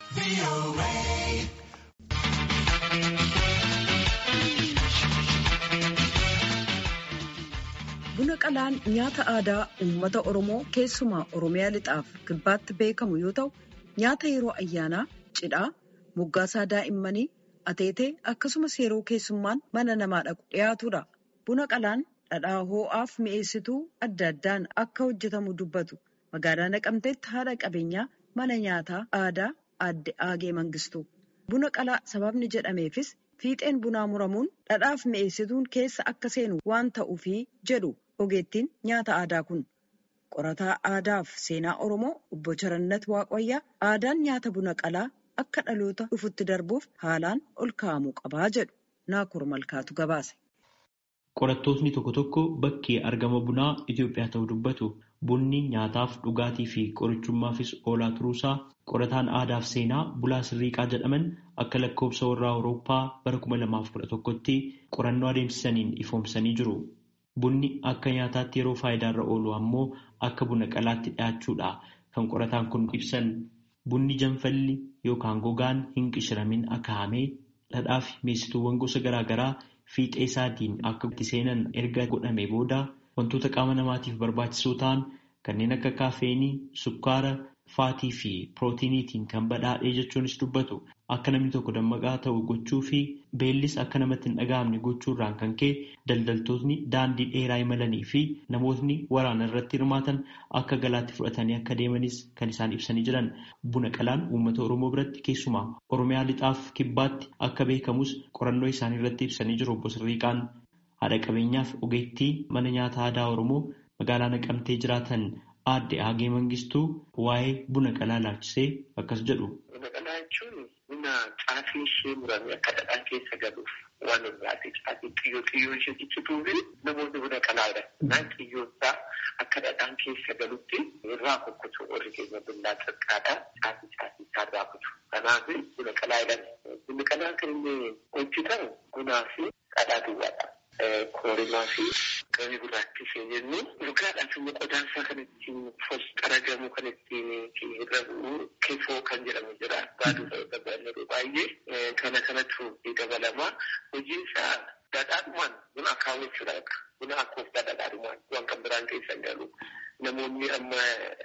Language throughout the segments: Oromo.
Buna qalaan nyaata aadaa uummata Oromoo keessumaa Oromiyaa lixaaf kibbaatti beekamu yoo ta'u, nyaata yeroo ayyaanaa, cidhaa, moggaasaa daa'immanii, ateetee akkasumas yeroo keessummaan mana namaa dhaqu dhiyaatudha. Buna qalaan dhadhaa hoo'aaf mi'eessituu adda addaan akka hojjetamu dubbatu. Magaalaa Naqamteetti haadha qabeenyaa mana nyaataa aadaa aadde Aagee Mangistuu. Buna qalaa sababni jedhameefis fiixeen bunaa muramuun dhadhaaf mi'eessituun keessa akka seenu waan ta'uufi jedhu ogeettiin nyaata aadaa kun. Qorataa aadaaf seenaa Oromoo obbo Charannat Waaqayyaa aadaan nyaata buna qalaa akka dhaloota dhufutti darbuuf haalaan ol kaa'amuu qabaa jedhu. Naakur Malkaatu gabaase. Qorattootni tokko tokko bakki argama bunaa Itoophiyaa ta'uu dubbatu. Bunni nyaataaf dhugaatii fi qorichummaafis oolaa turuusaa qorataan aadaaf seenaa Bulaa Sirriiqaa jedhaman akka lakkoobsa warraa Awurooppaa bara 2011tti qorannoo adeemsisaniin ifoomsanii jiru. Bunni akka nyaataatti yeroo faayidaarra oolu ammoo akka buna qalaatti dhiyaachuudha kan qorataan kun ibsan. Bunni janfalli yookaan gogaan hin qishiramin akka hamee dhadhaa fi mi'eessituuwwan gosa garaa garaa fiixee isaatiin akka itti seenan erga godhamee booda wantoota qaama namaatiif barbaachisoo ta'an kanneen akka kaafeenii, sukkaara, faatii fi pirootiiniitiin kan badhaadhee jechuunis dubbatu akka namni tokko dammaqaa ta'u gochuu fi beellis akka namatti hin dhaga'amne gochuurraan kan ka'e daldaltootni daandii dheeraa imalanii fi namootni waraana irratti hirmaatan akka galaatti fudhatanii akka deemanis kan isaan ibsanii jiran buna qalaan uummata oromoo biratti keessumaa oromiyaa lixaaf kibbaatti akka beekamus qorannoo isaanii irratti ibsanii jiru obbo Sirriiqaan haadha qabeenyaaf ogeettii mana nyaata aadaa oromoo magaalaa naqamtee jiraatan aadde Aagee Mangistuu waa'ee buna qalaa laalchisee akkas jedhu. Buna qalaa jechuun buna caafii ishee murame akka dhadhaa keessa galuuf waan irraati caafii xiyyoo xiyyoo ishee ciccituu fi namoonni buna qalaadha. Naan xiyyoo isaa akka dhadhaan keessa galutti irraa kukkutu warri keenya bunnaa xiqqaadha. Caafii caafii isaa irraa kutu. Kanaaf buna qalaa jedhama. Bunni qalaa kan inni hojjetamu bunaa fi dhadhaa duwwaadha. Koorimaa fi qamii gurraattisee jennuun dhugaadhaaf immoo qodaansaa kan ittiin qaragamu kan ittiin hir'abu kefoo kan jedhamu jira. Baaduu dabalatuu baay'ee kana kanatu dabalama. Hojiin isaa dhadhaadhumaan buna akaawwachuudha. Buna akkooftaa dhadhaadhumaan waan kan biraan keessa hin galu. Namoonni amma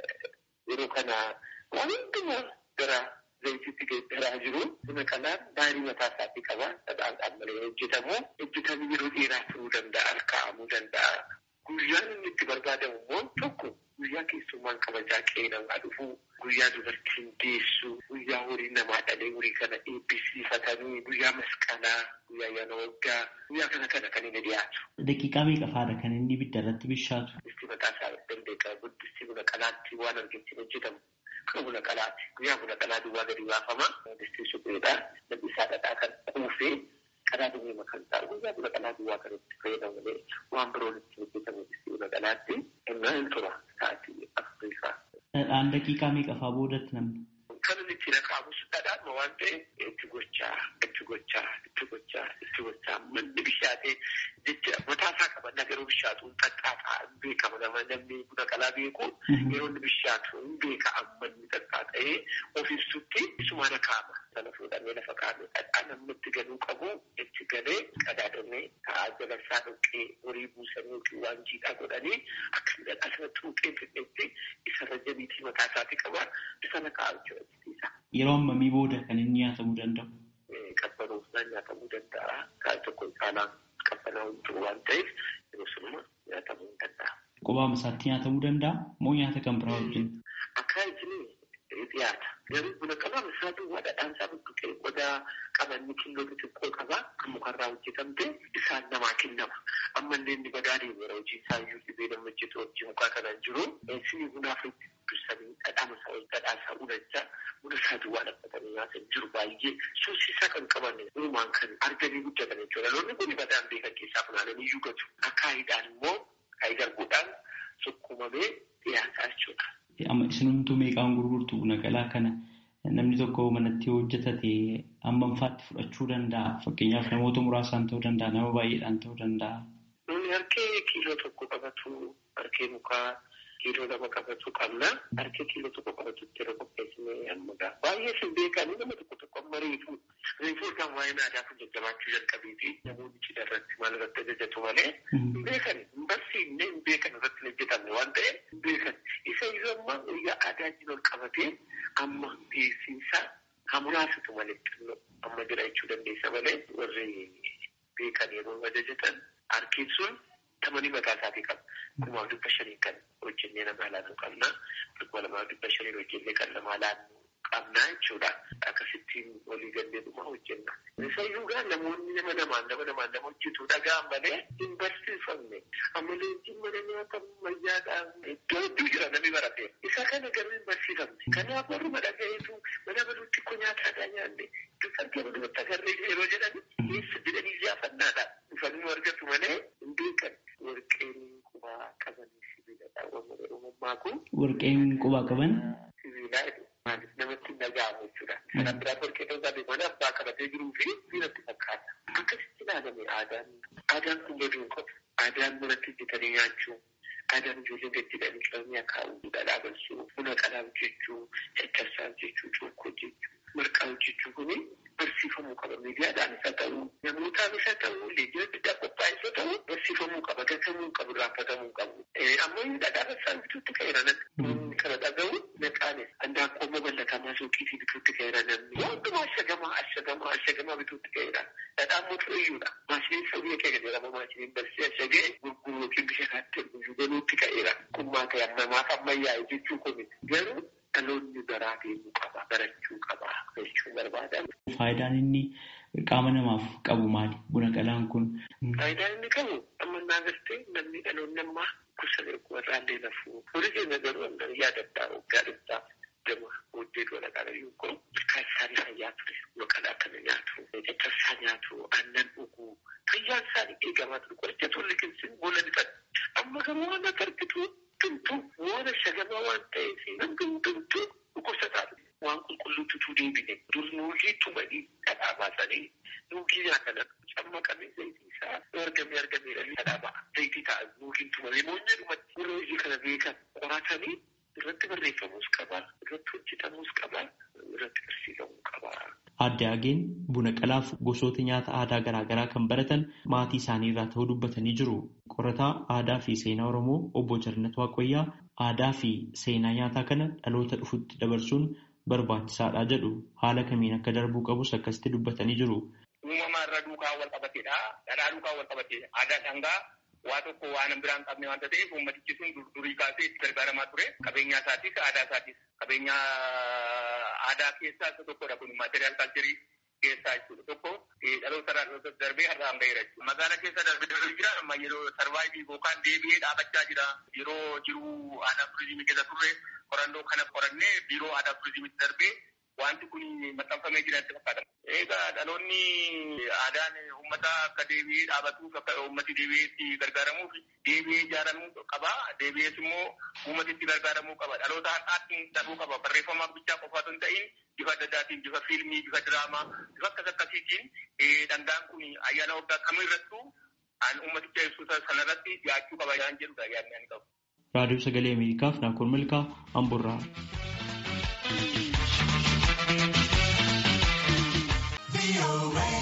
yeroo kana waan hundumaa gara zayitiitti geeddaraa jiru. Buna qalaan baarii mataa isaatii qaba. Dhadhaan malee hojjetamu. Hojjetamee yeroo dheeraa turuu danda'a. Kaa'amuu danda'a. Guyyaan inni itti barbaadamu immoo tokko guyyaa keessummaan kabajaa qe'ee namaa dhufu, guyyaa dubartiin deessu, guyyaa horii namaa dhalee horii kana eebbisiifatanii, guyyaa masqalaa, guyyaa ayyaana waggaa, guyyaa kana kana kan inni dhiyaatu. Daqiiqaa meeqa faadha kan inni ibidda irratti bishaatu? Disti mataa isaa dandeeqa. Guddisti buna qalaatti waan argetti hojjetamu. Kan buna qalaati. Guyyaa buna qalaa duwwaa gadi baafama. Distii supheedha. Namni isaa dhadhaa kan kuufee qalaa duwwee makan ta'a. Guyyaa buna qalaa duwwaa kan itti fayyadamu malee waan biroon itti hojjetamu distii buna qalaatti. Innaa hin tura sa'aatii afurii fa'a. Dhadhaan daqiiqaa meeqa fa'aa boodatti namni? Kan inni itti naqaamus dhadhaadhuma waan ta'eef itti gochaa, itti gochaa, itti gochaa, itti gochaa manni bishaatee jecha mataa isaa qaba nagaruu bishaatu xaxxaataa hin beekama nama namni buna qalaa beeku yeroo inni bishaatu hin beeka amma inni xaxxaata'ee of ibsutti isumaan kaa'ama. Sana fuudhamee lafa kaa'amee dhadhaa namni itti galuu qabu itti galee qadaadamee ta'aa jala isaa dhoqqee horii buusanii yookiin waan jiidhaa godhanii akka inni dhadhaa sana tuuqee fidhetti isarra jabiitii mataa isaatii qaba sana kaa'u jechuudha. Yeroo ammamii booda kan inni nyaatamuu danda'u? Qabbanoofnaan nyaatamuu danda'a. Kaan tokko caalaan qabbanaa'uu jiru waan ta'eef yeroo sunuma nyaatamuu hin danda'a. Qobaama isaatti nyaatamuu danda'a moo nyaata kan biraa wajjin? Akka isin dhiyaata. Garuu buna qabaama isaa duwwaa dhadhaan isaa budduqee qodaa qabanni kiiloo xixiqqoo qaba kan mukarraa hojjetamte isaan namaa kennama. Ammallee inni badaa deemu yeroo hojii isaa iyyuu dhibee nama hojjetu hojii mukaa kanaan jiru. Sinii bunaaf dursanii dhadhaama isaa dhadhaa isaa ulachaa buna isaa duwwaa dhaabatanii nyaatan jiru baay'ee suusisaa kan qaban uumaan kan arganii guddatan jechuudha. Loonni kun badaan beekan keessaa funaananii iyyuu gatu. Akaayiidhaan immoo kaayii darbuudhaan sukkumamee dhiyaataa jechuudha. Amma isinumtuu meeqaan gurgurtu buna qalaa kana namni tokko manatti hojjetate hammam faatti fudhachuu danda'a? Fakkeenyaaf namoota muraasaan ta'uu danda'a, nama baay'eedhaan ta'uu danda'a. Namni harkee kiiloo tokko qabatu harkee mukaa kiiloo lama qabatu qabna. Harka kiiloo tokko qabatutti yeroo qopheessine amma ga'a. Baay'ee sin beekanii nama tokko tokko amma reefuu reefuu kan waa'ee aadaa kun jajjabaachuu jalqabeeti. Namoonni cidha irratti maal irratti ajajatu malee hin beekan hin barsiifne hin beekan irratti hin hojjetamne waan ta'eef hin beekan. Isa iyyuu amma guyyaa aadaatiin ol qabatee amma beeksisaa hamuraasitu malee xinnoo amma jira jechuu dandeessa malee warri beekan yeroo ajajatan harkiin sun tamanii mataa isaatii qaba. Kumaaf dhibba shanii kan hojjennee nama laannu qabna. Kuma lamaaf dhibba shanii hojjennee kan nama laannu qabna jechuudha. Akkasittiin walii gallee dhuma hojjenna. Isayyuu gaa namoonni nama namaan nama namaan nama hojjetu dhagaan malee hin barsiifamne. Amma leenjiin mana nyaata ammayyaadhaan iddoo hedduu jira namni barate. Isa kana garuu hin barsiifamne. Kanaaf warri madhagaheetu mana baluutti ko nyaata aadaa nyaanne. Dubartii baluutti agarree yeroo jedhan eessa jedhanii iyyafannaadha. Dhufanii argatu malee hin beekan. Warqeen qubaa qaban sibiiladha. Uumammaa kun. Warqeen qubaa qaban. Sibiilaa maaliif namatti hin dhaga'amu jechuudha. Kana biraa warqee ta'uu isaa beekanii abbaa qabatee jiruu fi sibiilatti fakkaata. Akkasitti ilaalame aadaan. Aadaan kun baduu hin qabu. Aadaan manatti hojjetanii nyaachuu. Aadaan ijoolleen gajjidhanii qabanii akaa'uu, dhadhaa balsuu, buna qalaa hojjechuu, caccabsaa hojjechuu, cuukkoo hojjechuu, marqaa hojjechuu kuni barsiifamuu qaba. Miidiyaadhaan isa ta'uu, namootaan isa ta'uu, leenjii adda addaa qophaa'e isa ta'uu barsiifamuu qaba. Gatamuu qabu, raaffatamuu qabu. Ammoo dhadhaa balsaan bituutti ka'eera namni kana dhaga'u naqaanis handaaqqoo babal'atamaa suuqiitii bituutti ka'eera namni. Hundumaa ashagamaa ashagamaa ashagamaa bituutti ka'eera. Dhadhaan mootuu iyyuudha. Maashiniin sirrii kee jedhama maashiniin barsee ashagee gurguru yookiin bisha kaatti guyyu galuutti ka'eera. Kummaa ta'e namaaf ammayyaa'e jechuu kun garuu dhaloonni baraa deemuu qaba barachuu qaba jechuun barbaadan. Faayidaan inni qaama namaaf qabu maali? Buna qalaan kun. Faayidaan inni qabu amma naa gartee namni dhaloonni ammaa gosa warraallee lafuu. Horii keenya garuu amma yaadaddaa waggaa dhibbaaf gama hojii dhola qalayyuu kun ilkaan isaanii fayyaa ture yookaan akkana nyaatu caccabsaa nyaatu aannan dhuguu fayyaan isaanii eegamaa ture qoricha tolli keessin boolla dhiqan amma garuu waan akka argitu tumtu waan ashagamaa waan ta'eef namni tumtu dhukkubsataa waan qulqulluututu deebine dur nuugii tumanii dhadhaa baasanii nuugii nyaatan cammaqamee zayitii isaa argamee argameedha dhadhaa ba'a zayitii ta'a nuugiin tumamee moonyee dhumatti yeroo hojii kana beekan qoratanii irratti barreeffamuus qaba irratti hojjetamuus qaba irratti barsiifamuu qaba. Adde Ageen buna qalaaf gosoota nyaata aadaa garaagaraa kan baratan maatii isaanii irraa ta'uu dubbatanii jiru. Qorataa aadaa fi seenaa Oromoo obbo Jarnat Waaqayyaa aadaa fi seenaa nyaataa kana dhaloota dhufutti dabarsuun barbaachisaadha jedhu haala kamiin akka darbuu qabus akkasitti dubbatanii jiru. Uumamaa irra duukaa wal qabateedha. Dhadhaa duukaa wal qabatee aadaa dhangaa waa tokko waan biraan qabne waanta ta'eef uummatichi sun durii kaasee itti gargaaramaa ture. Qabeenya isaatis aadaa isaatis qabeenya aadaa keessaa isa tokkodha kun maatiriyaal kaalcherii keessaa jechuudha tokko dhaloota irraa dhaloota darbee har'aan gaheera jechuudha. Magaala keessa darbee darbee jira amma yeroo sarvaayivii yookaan deebi'ee dhaabachaa jira. Yeroo jiruu aadaa turizimii keessa turre qorannoo kana qorannee biiroo aadaa turizimiitti darbee wanti kun maxxanfamee jira itti fakkaata. Egaa dhaloonni aadaan uummata akka deebi'ee dhaabatuuf akka uummati deebi'ee itti gargaaramuuf deebi'ee ijaaramuu qaba. Deebi'ees immoo uummati itti gargaaramuu qaba. Dhaloota har'aatti darbuu qaba. Barreeffamaaf bichaa qofaatu hin ta'in bifa adda addaatiin bifa fiilmii, bifa diraamaa, bifa akkas akkasiitiin dhangaan kun ayyaana waggaa kamirrattuu an uummaticha ibsu sanarratti dhiyaachuu qaba yaan jedhudha yaadni ani qabu. Raadiyoo Sagalee Ameerikaaf Naakoon Malkaa Amburraa. away.